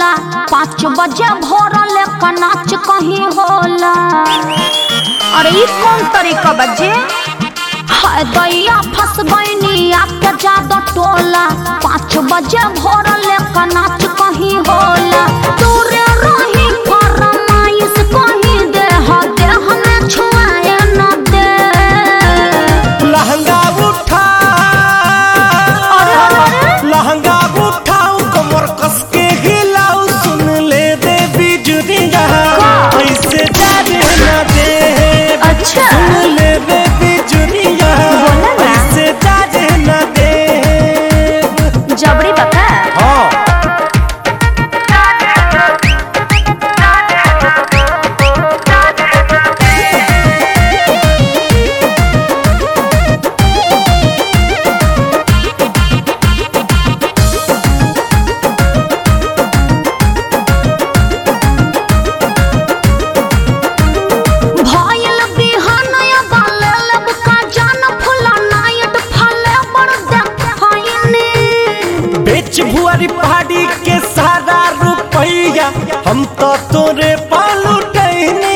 टोला पाँच बजे भोर लेकर नाच कहीं होला अरे ई कौन तरीका बजे हाय दैया फंस गईनी आपके जादो टोला पाँच बजे भोर लेकर नाच कहीं होला दूरे रही फरमाइश कहीं दे हो दे हमें छुआए न दे लहंगा उठा अरे अरे अरे लहंगा उठाऊ कमर कस के हिलाऊ सुन ले दे बिजुरिया का? ऐसे जाने न दे अच्छा। सुन ले दे बिजुरिया बोला ना। ऐसे जाने न दे जबरी बका हाँ भयल बिहानया बाले लब का जान फुला नायट फले बड़ देखैनी बेच भुआरी पहाड़ी के सारा रुपैया हम तो तोरे पालू टहनी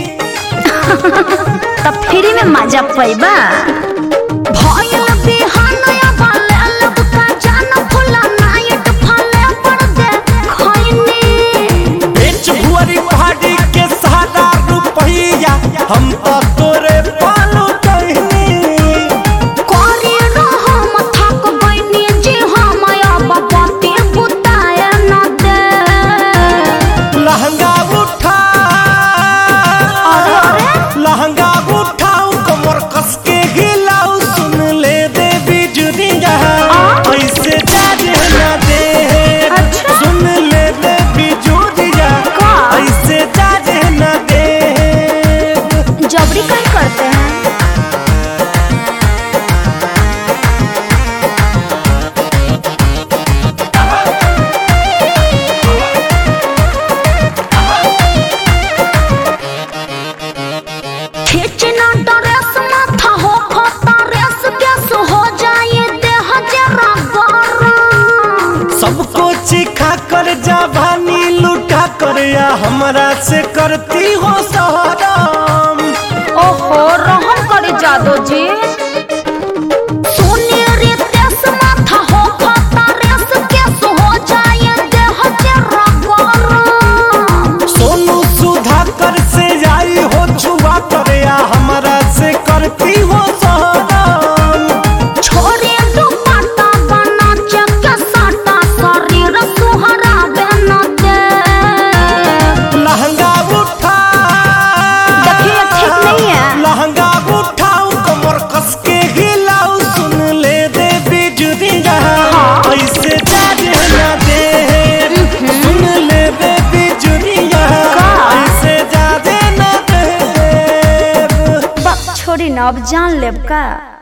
त फ्री में मजा पैबा भयल बिहानया बाले लब का जान फुला नायट फले बड़ देखैनी बेच भुआरी पहाड़ी के सारा रुपैया हम तो तोरे पालू टहनी कोरी रहम थक गइनी जी हम अब पति बुताए न दे लहंगा उठा अरे अरे लहंगा उठाऊ कमर कस के हिलाऊ सुन ले दे बिजुरिया ऐसे जाने न दे अच्छा। सुन ले दे बिजुरिया का? ऐसे जाने न दे जबरी कहीं करते हैं खींचना ड्रेस माथा हो खोता रेस गैस हो जाए देह जरा गरम सबको चिखा कर जवानी लुटा कर या हमरा से करती हो सहराम ओहो रहम करे जादो जी सोने रे तेस माथा हो खोता रेस गैस हो जाए देह जरा गरम सोनू सुधा कर से आई हो छुआ कर या हमरा से करती हो सहराम छोरे दुपट्टा बना चक साटा शरीर सुहरा बन दे लहंगा उठा देखिए ठीक नहीं है लहंगा उठाऊ कमर कस के हिलाऊ सुन ले दे बिजुरिया हाँ। ऐसे जाने न दे सुन ले दे बिजुरिया का? ऐसे जाने न दे बक छोड़ी न अब जान लेब का